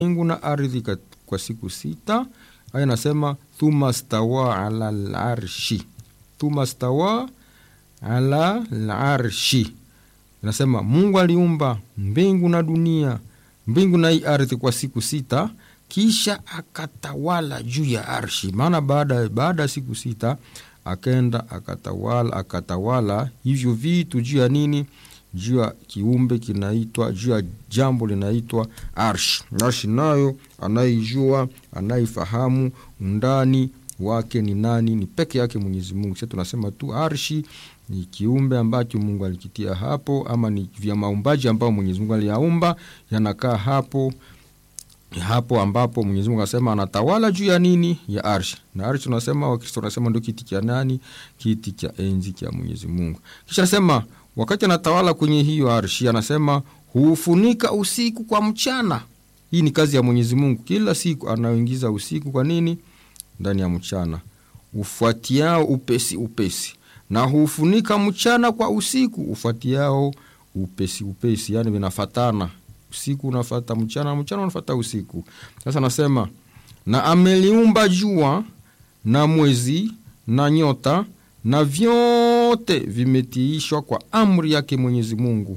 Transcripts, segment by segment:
mbingu na ardhi kwa siku sita. Aya nasema thumma stawa ala larshi, thumma stawa ala larshi. Inasema Mungu aliumba mbingu na dunia, mbingu na hii ardhi kwa siku sita, kisha akatawala juu ya arshi. Maana baada baada ya siku sita akenda akatawala akatawala hivyo vitu juu ya nini? Juu ya kiumbe kinaitwa, juu ya jambo linaitwa arshi. Arshi nayo anaijua anaifahamu undani wake ni nani? Ni peke yake Mwenyezi Mungu. Sasa tunasema tu arshi ni kiumbe ambacho Mungu alikitia hapo, ama ni vya maumbaji ambao Mwenyezi Mungu aliyaumba yanakaa hapo hapo ambapo Mwenyezi Mungu anasema anatawala juu ya nini? Ya arshi. Na arshi tunasema, Wakristo wanasema ndio kiti cha nani? Kiti cha enzi cha Mwenyezi Mungu. Kisha anasema wakati anatawala kwenye hiyo arshi, anasema huufunika usiku kwa mchana. Hii ni kazi ya Mwenyezi Mungu, kila siku anaoingiza usiku kwa nini? Ndani ya mchana, ufuatiao upesi upesi, na huufunika mchana kwa usiku ufuatiao upesi upesi, yani vinafatana usiku unafata mchana, mchana unafata usiku. Sasa nasema na ameliumba jua na mwezi na nyota na vyote vimetiishwa kwa amri yake Mwenyezi Mungu,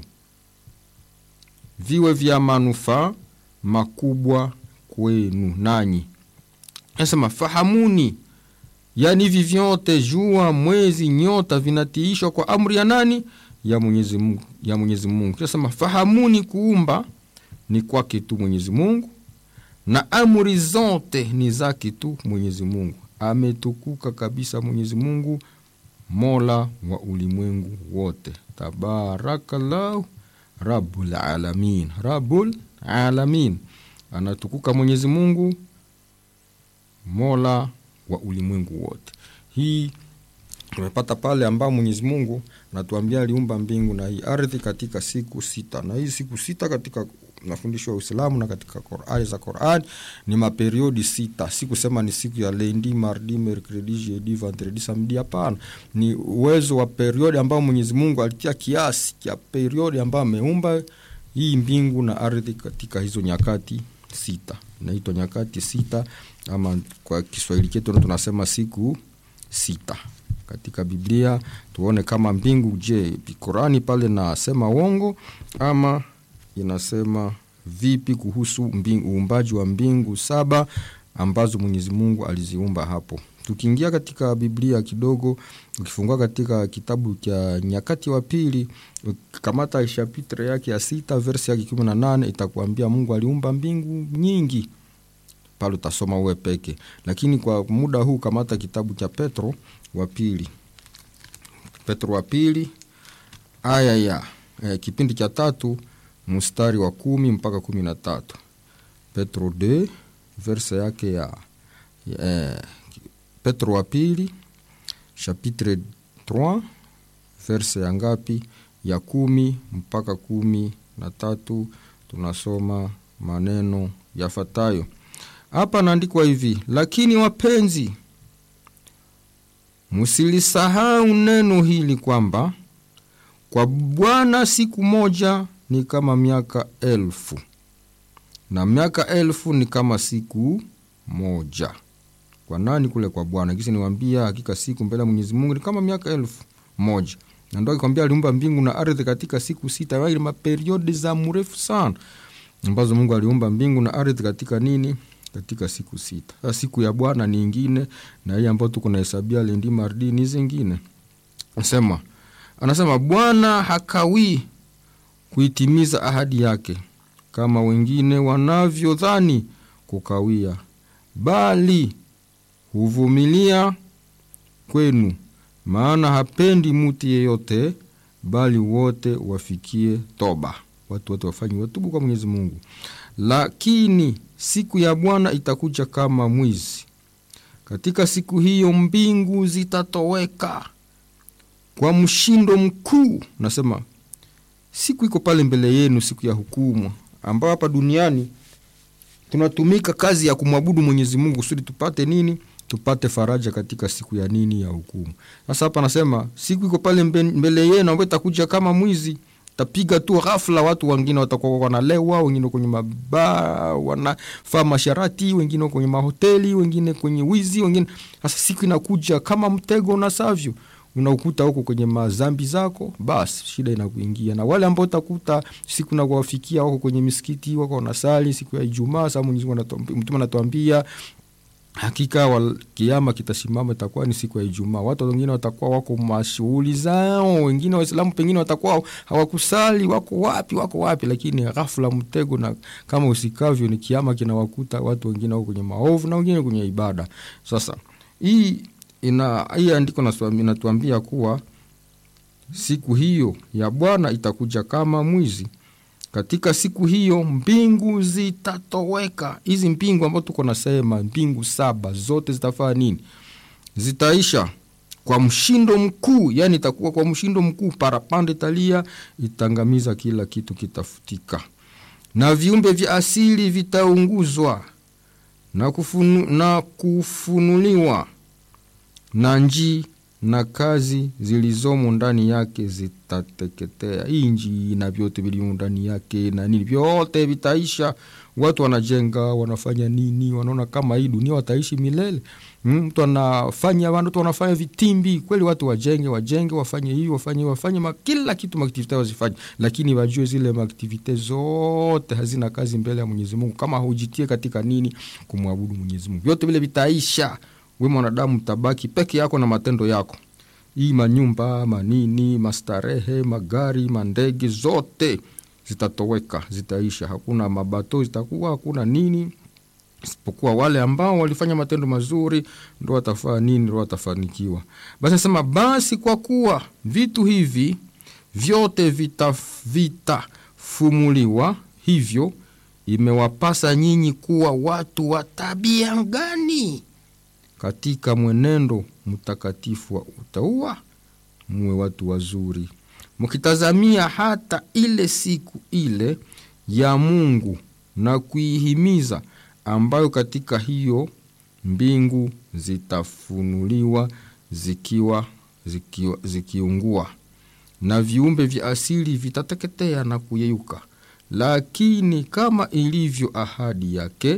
viwe vya manufaa makubwa kwenu nanyi. Nasema fahamuni, yani hivi vyote jua, mwezi, nyota vinatiishwa kwa amri ya nani? Ya Mwenyezi Mungu, ya Mwenyezi Mungu. Nasema fahamuni, kuumba ni kwake tu Mwenyezi Mungu, na amri zote ni zake tu Mwenyezi Mungu. Ametukuka kabisa Mwenyezi Mungu, mola wa ulimwengu wote. Tabarakallahu rabbul alamin, rabbul alamin. Anatukuka Mwenyezi Mungu, mola wa ulimwengu wote. Hii tumepata pale ambao Mwenyezi Mungu natuambia aliumba mbingu na hii ardhi katika siku sita, na hii siku sita katika mafundisho ya Uislamu na katika Qur'ani za Qur'an ni maperiodi sita. Si kusema ni siku ya lundi, mardi, mercredi, jeudi, vendredi, samedi. Hapana, ni uwezo wa periodi ambao Mwenyezi Mungu alitia kiasi cha periodi ambao ameumba hii mbingu na ardhi katika hizo nyakati sita. Inaitwa nyakati sita, ama kwa Kiswahili chetu tunasema siku sita katika Biblia. Tuone kama mbingu, je, Qur'ani pale nasema uongo ama inasema vipi kuhusu uumbaji wa mbingu saba ambazo Mwenyezi Mungu aliziumba hapo. Tukiingia katika Biblia kidogo, ukifungua katika kitabu cha Nyakati wa Pili, kamata chapitre yake ya sita verse yake kumi na nane itakuambia Mungu aliumba mbingu nyingi, pale utasoma uwe peke. Lakini kwa muda huu kamata kitabu cha Petro wa pili, Petro wa pili aya ya eh, kipindi cha tatu mstari wa kumi mpaka kumi na tatu Petro de verse yake ya eh, Petro wa pili chapitre 3 verse ya ngapi? Ya kumi mpaka kumi na tatu tunasoma maneno yafuatayo hapa. Naandikwa hivi: lakini wapenzi, msilisahau neno hili kwamba kwa Bwana siku moja ni kama miaka elfu na miaka elfu ni kama siku moja. Kwa nani? Kule kwa Bwana. Kisi niwambia, hakika siku mbele ya Mwenyezi Mungu ni kama miaka elfu moja. Na ndo akikwambia aliumba mbingu na ardhi katika siku sita, wali maperiodi za mrefu sana ambazo Mungu aliumba mbingu na ardhi katika nini? Katika siku sita. Sasa siku ya Bwana ni ingine, na hii ambayo tuko nahesabia lendi mardi ni zingine. Anasema anasema Bwana hakawii kuitimiza ahadi yake kama wengine wanavyodhani kukawia, bali huvumilia kwenu, maana hapendi muti yeyote, bali wote wafikie toba. Watu wote wafanye watubu kwa Mwenyezi Mungu. Lakini siku ya Bwana itakuja kama mwizi. Katika siku hiyo mbingu zitatoweka kwa mshindo mkuu. Nasema siku iko pale mbele yenu, siku ya hukumu, ambao hapa duniani tunatumika kazi ya kumwabudu Mwenyezi Mungu kusudi tupate nini? Tupate faraja katika siku ya nini? Ya hukumu. Sasa hapa nasema siku iko pale mbele yenu, ambayo itakuja kama mwizi. tapiga tu ghafla, watu wengine watakuwa wanalewa, wengine kwenye mabaa wanafaa masharati, wengine kwenye mahoteli, wengine kwenye wizi, wengine sasa. Siku inakuja kama mtego unasavyo, unaukuta huko kwenye mazambi zako, basi shida inakuingia. Na wale ambao utakuta siku nakuwafikia wako kwenye misikiti, wako wanasali siku ya Ijumaa. Sasa Mwenyezi Mungu Mtume anatuambia hakika wal, kiama kitasimama, itakuwa ni siku ya Ijumaa. Watu wengine watakuwa wako mashughuli zao, wengine Waislamu pengine watakuwa hawakusali, wako wapi, wako wapi, lakini ghafla mtego, na kama usikavyo, ni kiama kinawakuta watu wengine wako kwenye maovu na wengine kwenye ibada. Sasa hii ina hii andiko inatuambia kuwa siku hiyo ya Bwana itakuja kama mwizi. Katika siku hiyo mbingu zitatoweka. Hizi mbingu ambazo tuko nasema mbingu saba zote zitafaa nini? Zitaisha kwa mshindo mkuu, yani itakuwa kwa mshindo mkuu, parapanda italia, itangamiza kila kitu, kitafutika, na viumbe vya asili vitaunguzwa na, kufunu, na kufunuliwa na njii na kazi zilizomo ndani yake zitateketea. Hii nchi na vyote vilivyo ndani yake na nini, vyote vitaisha. Watu wanajenga, wanafanya nini, wanaona kama hii dunia wataishi milele. Mtu anafanya, watu wanafanya vitimbi kweli, watu wajenge, wajenge, wafanye hii, wafanye wafanye ma, kila kitu maaktivite wazifanye, lakini wajue zile maaktivite zote hazina kazi mbele ya Mwenyezi Mungu kama hujitie katika nini, kumwabudu Mwenyezi Mungu. Vyote vile vitaisha we mwanadamu tabaki peke yako na matendo yako. Hii manyumba manini, mastarehe, magari, mandege zote zitatoweka, zitaisha. Hakuna mabato zitakuwa, hakuna nini, isipokuwa wale ambao walifanya matendo mazuri ndo watafaa nini, ndo watafanikiwa. Basi nasema basi, kwa kuwa vitu hivi vyote vitafumuliwa, vita hivyo imewapasa nyinyi kuwa watu wa tabia gani katika mwenendo mtakatifu wa utaua, muwe watu wazuri, mkitazamia hata ile siku ile ya Mungu na kuihimiza, ambayo katika hiyo mbingu zitafunuliwa zikiwa, zikiwa zikiungua na viumbe vya asili vitateketea na kuyeyuka, lakini kama ilivyo ahadi yake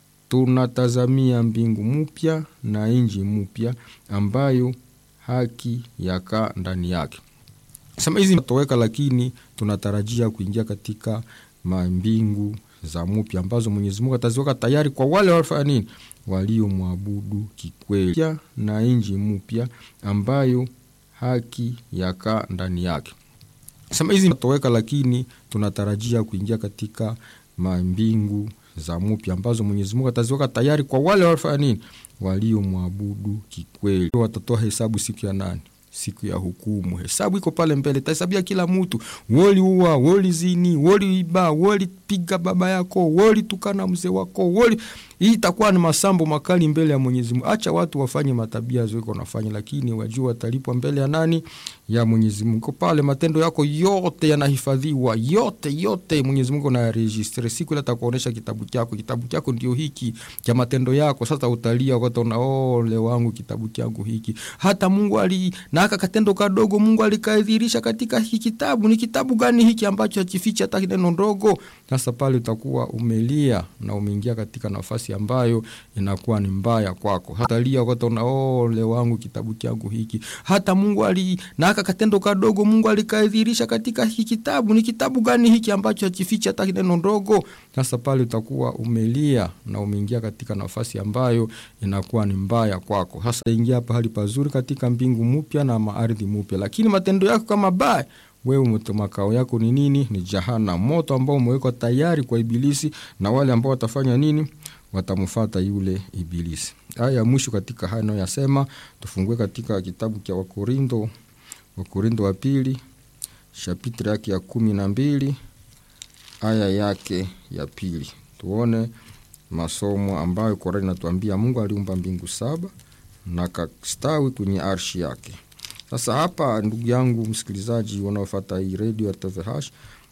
tunatazamia mbingu mpya na nchi mpya ambayo haki yakaa ndani yake. Sema hizi toweka, lakini tunatarajia kuingia katika mambingu za mpya ambazo Mwenyezi Mungu ataziweka tayari kwa wale wafanya nini, waliomwabudu kikweli, na nchi mpya ambayo haki yakaa ndani yake. Sema hizi toweka, lakini tunatarajia kuingia katika mambingu za mpya ambazo Mwenyezi Mungu ataziweka tayari kwa wale wafanya nini, waliomwabudu kikweli. Watatoa hesabu siku ya nani? Siku ya hukumu. Hesabu iko pale mbele, tahesabia kila mtu, woliua, wolizini, woliiba, wolipiga baba yako, wolitukana mzee wako, woli hii itakuwa ni masambo makali mbele ya Mwenyezi Mungu. Acha watu wafanye matabia ziko wanafanya, lakini wajua watalipwa mbele ya nani? Ya Mwenyezi Mungu. Pale matendo yako yote yanahifadhiwa, yote yote Mwenyezi Mungu anayaregistre. Siku ile atakuonesha kitabu chako, kitabu chako ndio hiki cha matendo yako. Sasa utalia wakati una ole wangu, kitabu changu hiki. Hata Mungu ali na aka katendo kadogo Mungu alikadhirisha katika hiki kitabu. Ni kitabu gani hiki ambacho hakifichi hata neno ndogo? Sasa pale utakuwa umelia na umeingia katika nafasi ambayo inakuwa ni mbaya kwako. Hata lia wakati una ole wangu, kitabu changu hiki. Hata Mungu ali na aka katendo kadogo Mungu alikadhirisha katika hiki kitabu. Ni kitabu gani hiki ambacho hakifichi hata neno ndogo? Sasa pale utakuwa umelia na umeingia katika nafasi ambayo inakuwa ni mbaya kwako. Hasa ingia pahali pazuri katika mbingu mpya na maardhi mpya, lakini matendo yako kama baya wewe makao yako ni nini? Ni jahana, moto ambao umewekwa tayari kwa Ibilisi na wale ambao watafanya nini? Watamfata yule Ibilisi. Aya ya mwisho katika haya nayoyasema, tufungue katika kitabu cha Wakorindo, Wakorindo wa pili shapitri yake ya kumi na mbili aya yake ya pili, tuone masomo ambayo Korani inatuambia Mungu aliumba mbingu saba na kastawi kwenye arshi yake. Sasa hapa, ndugu yangu msikilizaji wanaofata hii redio ya TVH,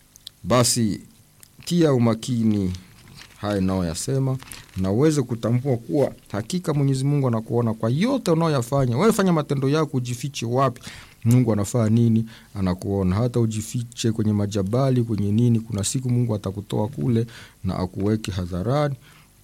basi tia umakini haya naoyasema na uweze kutambua kuwa hakika Mwenyezi Mungu anakuona kwa yote unaoyafanya. Wewe fanya matendo yako, ujifiche wapi, mungu anafaa nini anakuona hata ujifiche kwenye majabali kwenye nini kuna siku mungu atakutoa kule na akuweke hadharani